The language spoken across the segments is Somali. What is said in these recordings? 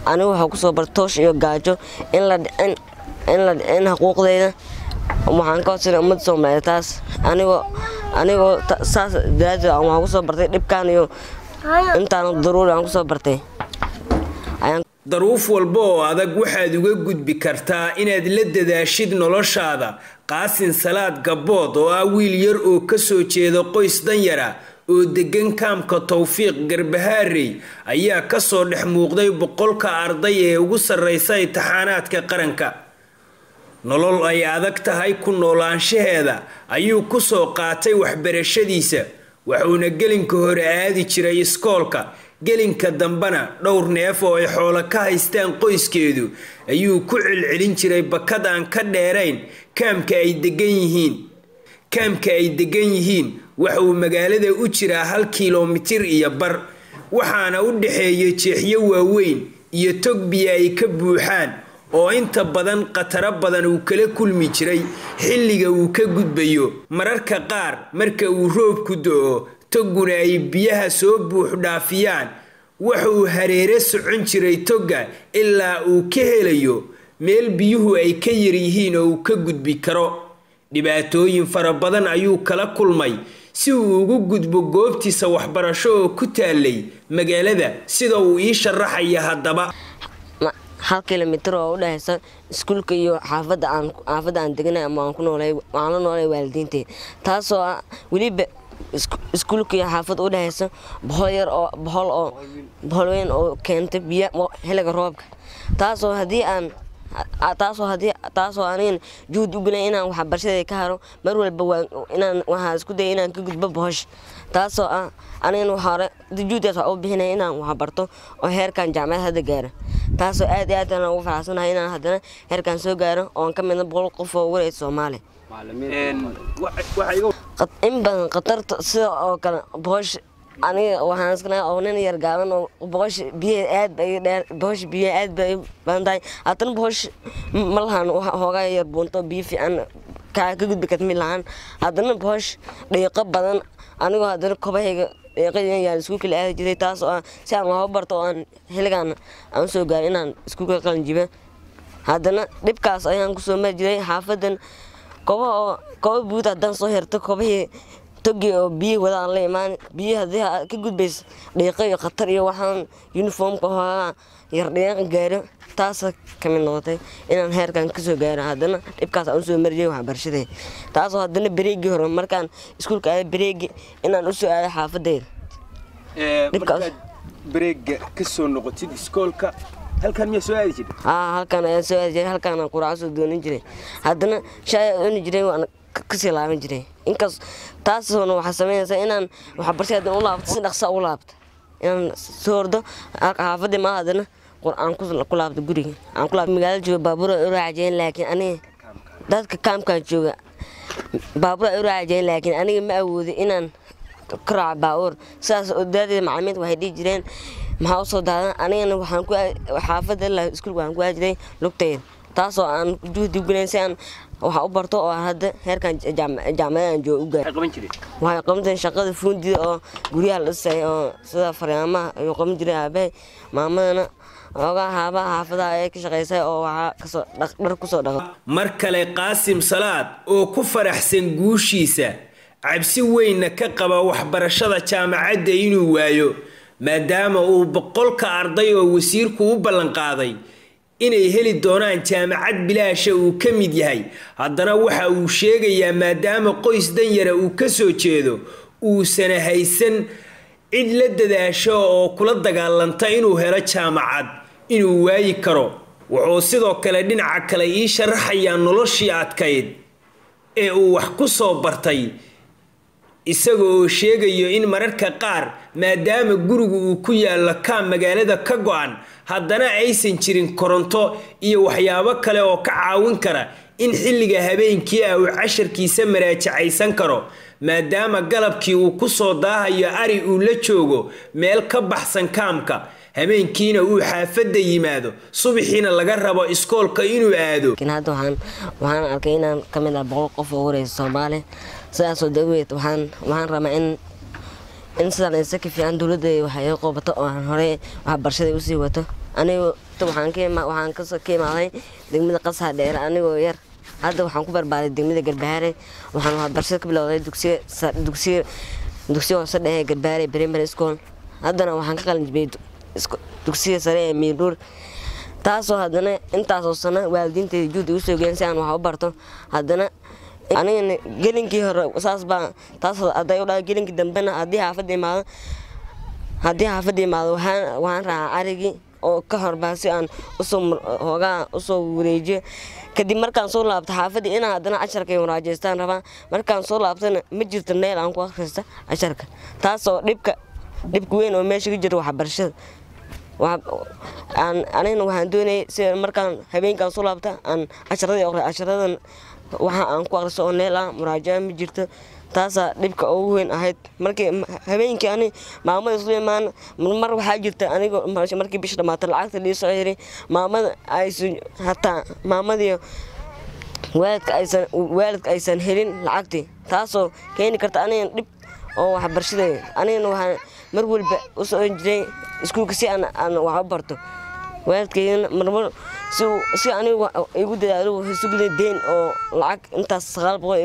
anigu waxaa kusoo bartay toosh iyo gaajo in la dhicin in la dhicin xuquuqdeyda waxaan ka codsanay ummadda soomaaliyeed taas anigoo anigoo saas daraadeed waxaan kusoo bartay dhibkaan iyo intaan daruuri aan kusoo bartay daruuf walba oo adag waxaad uga gudbi kartaa inaad la dadaashid noloshaada qaasin salaad gabbood oo ah wiil yar oo ka soo jeeda qoys danyara oo degan kaamka towfiiq garbahaarey ayaa kasoo dhex muuqday boqolka arday ee ugu sarreysa imtixaanaadka qaranka nolol ay adag tahay ku noolaanshaheeda ayuu kusoo qaatay waxbarashadiisa wuxuuna gelinka hore aadi jiray iskoolka gelinka dambena dhowr neef oo ay xoolo ka haystaan qoyskeedu ayuu ku celcelin jiray bakad aan ka dheerayn kaamka ay degan yihiin kaamka ay degan yihiin waxa uu magaalada u jiraa hal kilomitir iyo bar waxaana u dhexeeya jeexyo waaweyn iyo tog biyo ay ka buuxaan oo inta badan khataro badan uu kala kulmi jiray xilliga uu ka gudbayo mararka qaar marka uu roobku do-o togguna ay biyaha soo buux dhaafiyaan waxa uu hareere socon jiray togga ilaa uu ka helayo meel biyuhu ay ka yaryihiin oo uu ka gudbi karo dhibaatooyin fara badan ayuu kala kulmay si uu ugu gudbo goobtiisa waxbarasho oo ku taalay magaalada sida uu ii sharaxaya haddaba hal kilomitir oo u dhexeysa iskuulka iyo xaafadda aan xaafadda aan deganay ama aan ku noolay waxaan la noolay waalidiintay taasoo ah weliba iskuulka iyo xaafadda u dhexeysa bohol yar oo bohol oo bohol weyn oo keentay biyo xilliga roobka taasoo haddii aan taasoo haddii taasoo anigan juhud u gelay inaan waxbarashada ka haro mar walba waa inaan waxaa isku daya inaan ka gudbo bohosh taasoo ah anigan hore juhudkaas waa u bixinaya inaan waxbarto oo heerkan jaamacad hadda gaaro taasoo aad iyo aad aan ugu faraxsanahay inaan haddana heerkan soo gaaro oon ka midna boqol qof oo wareysa soomaaliya in badan khatarta sida oo kale bohosh aniga waxaan iskanahay oo nin yar gaaban oo boqosh biyaha aad bay dheer boqosh biyaha aad bay badan tahay haddana boqosh ma lahan hoogaa yar buunto biyo fiican kaa ka gudbi karta mid lahaan haddana boqosh dhiiqo badan anigoo haddana kobahayga dhiiqadii yaan iskuulka la aadi jiray taas oo ah si aan waxba barto oo aan xilligaan aan soo gaarin inaan iskuulka qalin jiba haddana dhibkaas ayaan kusoo mari jiray xaafadan koba oo koba buud haddaan soo herto kobahii togi oo biyihi wada aan la imaan biyihi haddii ka gudbaysa dhiiqo iyo khatar iyo waxaan uniformka hoogaa yar dhiiqa gaaro taasa ka mid noqotay inaan heerkan kasoo gaaro haddana dhibkaas aan usoo mariyay waxbarashadee taasoo haddana bareegii hore markaan iskuulka aaday bareegi inaan usoo aaday xaafadeyda markaad bareega kasoo noqotid iskoolka halkan miyaa soo aadi jirtay haa halkan ayaan soo aadi jiray halkaan aan quraaco soo doonin jiray haddana shaay cuni jiray waan kasii laaban jiray inkaas taasna waxaa sameynaysaa inaan waxbarashada haddana u laabto si dhaqsa u laabto inaan soo ordo xaafadii maa haddana aan ku laabto guriga aan ku laabto magaalada jooga baabuur ay u raacajeen laakiin aniga dadka kaamkaan jooga baabuur ay u raacajeen laakiin aniga ma awoodin inaan ka raaco baabuur sidaas daadeeda macalimiinta waxay dhihi jireen maxaa usoo daadan anigana waxaan ku xaafadda ilaa iskuulka waxaan ku aajiray lugtayda taasoo aan juhdi gulayn si aan waxa u barto oo hadda heerkan jaamacadaan jooga u gaar waxay qaban jireen shaqada fuundida oo guryaha la dhisay oo sida faryaamaha ayuu qaban jiray aabahay maamadana oogaa haabaha xaafadaha ayay ka shaqaysay oo waxaa kasoo dhar kusoo dhaqa mar kale qaasim salaad oo ku faraxsan guushiisa cabsi weynna ka qaba waxbarashada jaamacadda inuu waayo maadaama uu boqolka arday oo wasiirku u ballanqaaday inay heli doonaan jaamacad bilaasha uu ka mid yahay haddana waxa uu sheegayaa maadaama qoys danyara uu ka soo jeedo uusana haysan cid la dadaasho oo kula dagaalanta inuu helo jaamacad inuu waayi karo wuxuu sidoo kale dhinaca kale ii sharaxayaa noloshii adkayd ee uu wax ku soo bartay isaga oo sheegayo in mararka qaar maadaama gurigu uu ku yaallo kaam magaalada ka go-an haddana aysan jirin koronto iyo waxyaabo kale oo ka caawin kara in xilliga habeenkii ah uu casharkiisa maraajacaysan karo maadaama galabkii uu ku soo daahayo ari uu la joogo meel ka baxsan kaamka habeenkiina uu xaafadda yimaado subaxiina laga rabo iskoolka inuu aado hadda waxaan arkay inaan ka mid ah boqol qof oo wareysa soomaaliya sidaasoo daweed waxaan waxaan rabaa in in sidaan isa ka fiican dowladda waxay qobato oo aan horey waxbarashada usii wato anigu horta waxaan ka waxaan kasoo ka imaaday degmada qasaha dheere anigoo yar hadda waxaan ku barbaaday degmada garbaare waxaan waxbarashada ka bilowday dugsiga dugsiga dugsiga hoose dhehe garbaare primary school haddana waxaan ka qalin jibiyey dugsiga sare ee miidhuur taasoo haddana intaasoo sano waalidiinteyda juud igu soo geen si aan wax u barto haddana anigana gelinkii hore saas baa taas hadday u dhaha gelinkii dambena haddii xaafadda imaado haddii xaafadda imaado waxaan waxaan raacaa arigii oo ka horbaa si aan usoo hoogaa usoo wareejiyo kadib markaan soo laabto xaafadii inaan haddana casharka waraajeystaan rabaa markaan soo laabtana ma jirto neel aan ku akhrista casharka taasoo dhibka dhibka weyn oo meesha ka jira waxbarashada anigana waxaan doonayay sida markaan habeenkaan soo laabta aan casharadii aqri casharadan waxa aan ku akhristo oo neel ah muraajaca ma jirto taasaa dhibka ugu weyn ahayd markii habeenkii ani maamada islu imaan mar waxaa jirta anigo markii bisha dhamaata lacagta lii soo yiri maamada aysan hataa maamadii waalidka aysan waalidka aysan helin lacagtii taasoo keeni karta anigan dhib oo waxbarashada anigana waxaan mar walba u socon jiray iskuulka si aan aan wax u barto waalidkaygana marmar si si anigu igu dadaalo wuxuu sugday deyn oo lacag intaas sagaal boqol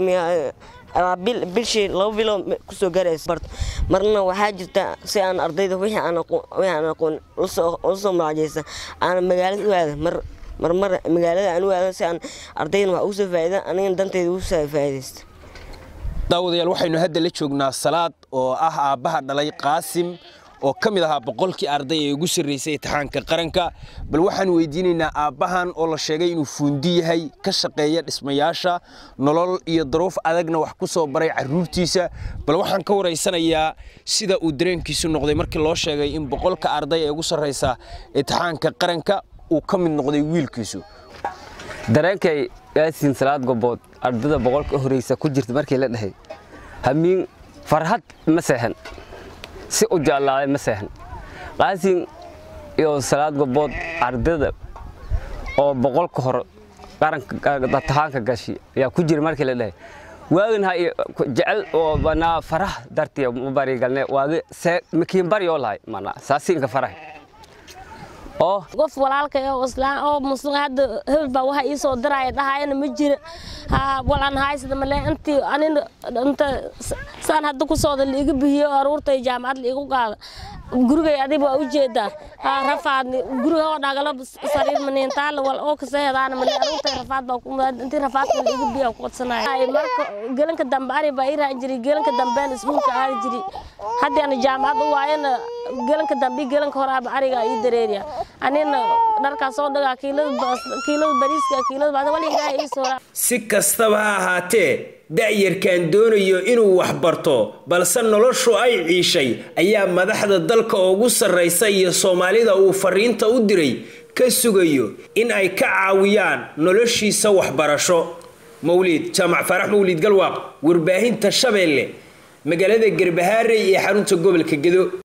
bilshii laba bilo kusoo gaaraysa barto marna waxaa jirta si aan ardayda wixii aan aqoon usoo muraajaysa aan magaalada u aada mar marmar magaalada aan u aada si aan ardaydan wax ugu soo faa'ida anigana danteyda ugu soo faa'idaysta daawadayaal waxaynu hadda la joognaa salaad oo ah aabbaha dhalay qaasim oo ka mid ahaa boqolkii arday ee ugu sarraysay imtixaanka qaranka bal waxaan weydiinaynaa aabbahan oo la sheegay inuu fuundi yahay ka shaqeeya dhismayaasha nolol iyo daruuf adagna wax ku soo baray carruurtiisa bal waxaan ka waraysanayaa sida uu dareenkiisu noqday markii loo sheegay in boqolka arday ee ugu sarraysa imtixaanka qaranka uu ka mid noqday wiilkiisu dareenkay yaasiin salaad gobood ardada boqolka horeysa ku jirta markii la dhahay hamiin farxad ma seexan si u jeclaaday ma seexan qaasin iyo salaad gobood ardada oo boqolka hor qaranka tahaanka gashi ayaa ku jira markii la dhahay waagin ha jecel oo banaa farax dartiya ma bari galne waagi see makiin bari oo lahay mana saasiinka farax oo qof walaalka oo islaan oo muslim hadda hebel baa waxa ii soo diraya dhahayana ma jira ha walaan haysada male intii anina inta saan hadda ku sooda liiga bihiyo aruurtay jaamacad liigu qaada gurigay adiba waa u jeedaa ha rafaad guriga oo dhagala sariir maniintaala wal oo kasa hedaana male aruurtay rafaad baa ku intii rafaadka liiga biya ku qodsanaya marka gelanka dambe ari baa ii raan jiray gelanka dambean iskuulka aadi jiri haddii ana jaamacad u waayana gelanka dambe gelanka horaaba ariga ii dareeriya anina dharkaas soo dhagaa kiilada bariiska kiilada baada wali ilaahay ii soo si kastaba ha ahaatee da'yarkan doonayo inuu wax barto balse noloshu ay ciishay ayaa madaxda dalka ugu sarraysa iyo soomaalida uu fariinta u diray ka sugayo in ay ka caawiyaan noloshiisa waxbarasho mawliid jaamac faarax mawliid galwaaq warbaahinta shabeelle magaalada garbahaarey ee xarunta gobolka gedo